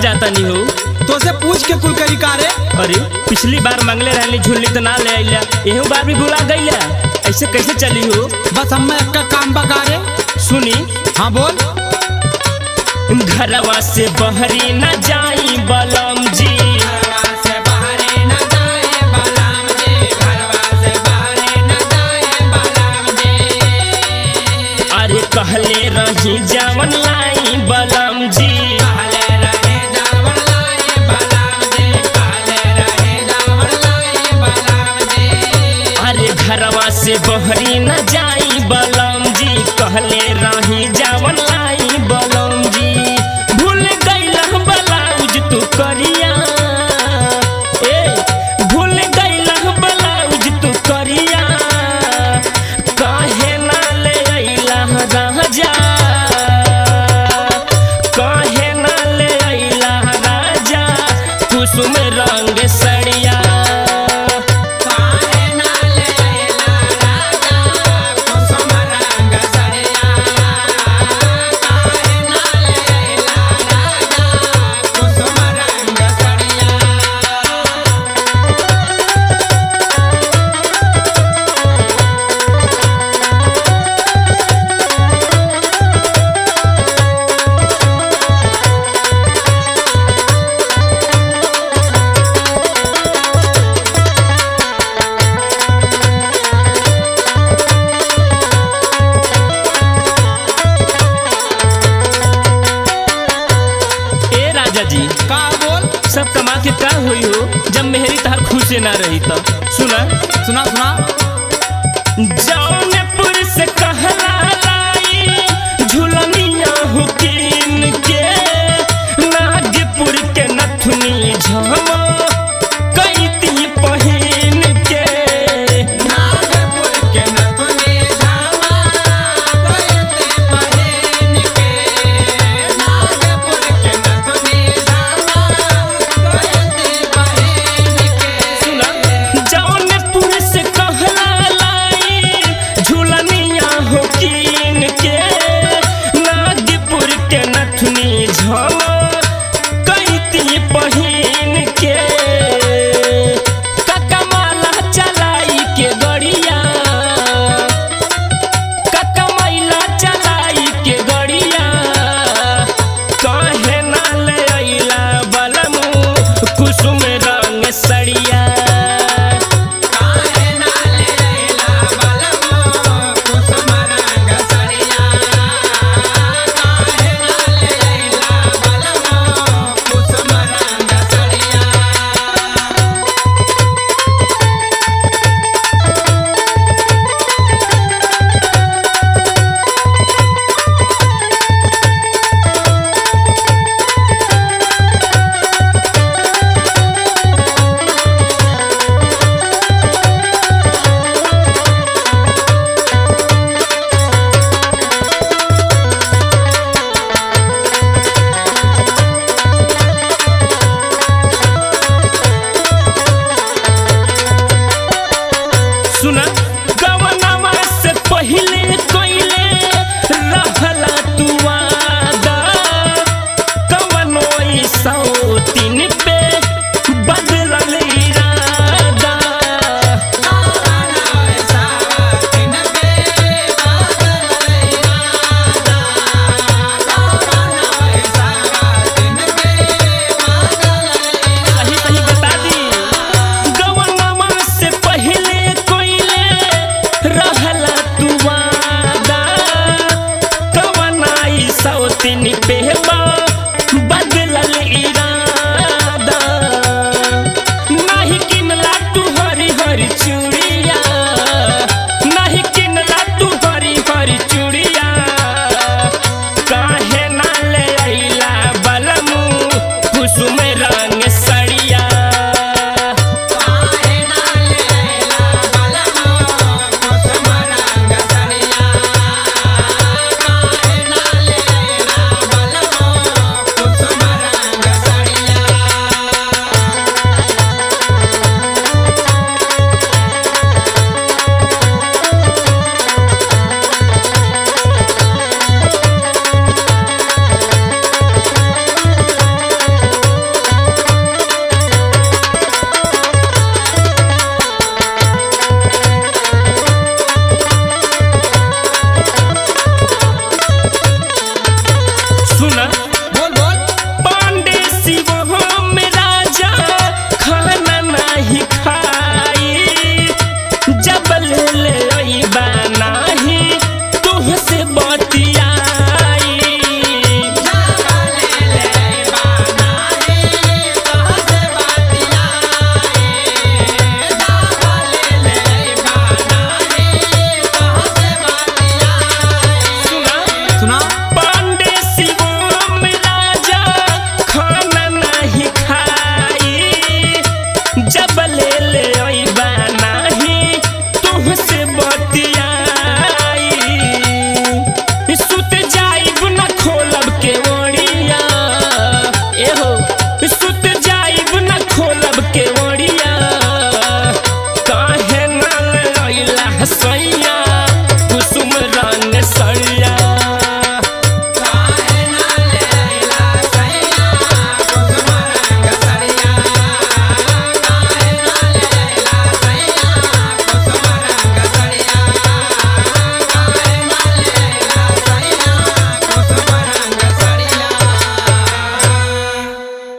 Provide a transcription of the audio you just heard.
जाता नहीं हो तो से पूछ के कुल करी का रे अरे पिछली बार मंगले रहली झुल्ली तो ना ले आइला एहू बार भी भुला गईला ऐसे कैसे चली हो बस हमें एक काम बका रे सुनी हाँ बोल घरवा से बहरी न जाई बलम जी अरे कहले रही जावन लाई बलम जी अरे घरवा से बहरी न जाई बलम जी कहले रही जावन लाई बलम जी भूल गईल ब्लाउज तू करिया ए भूल गईल ब्लाउज तू करिया काहे ना ले अइला राजा काहे ना ले अइला राजा कुसुम रंग सड़िया ए राजा जी का बोल सब कमा के का हुई हो जब मेहरी तहार खुश से ना रही तो सुना सुना सुना जाओ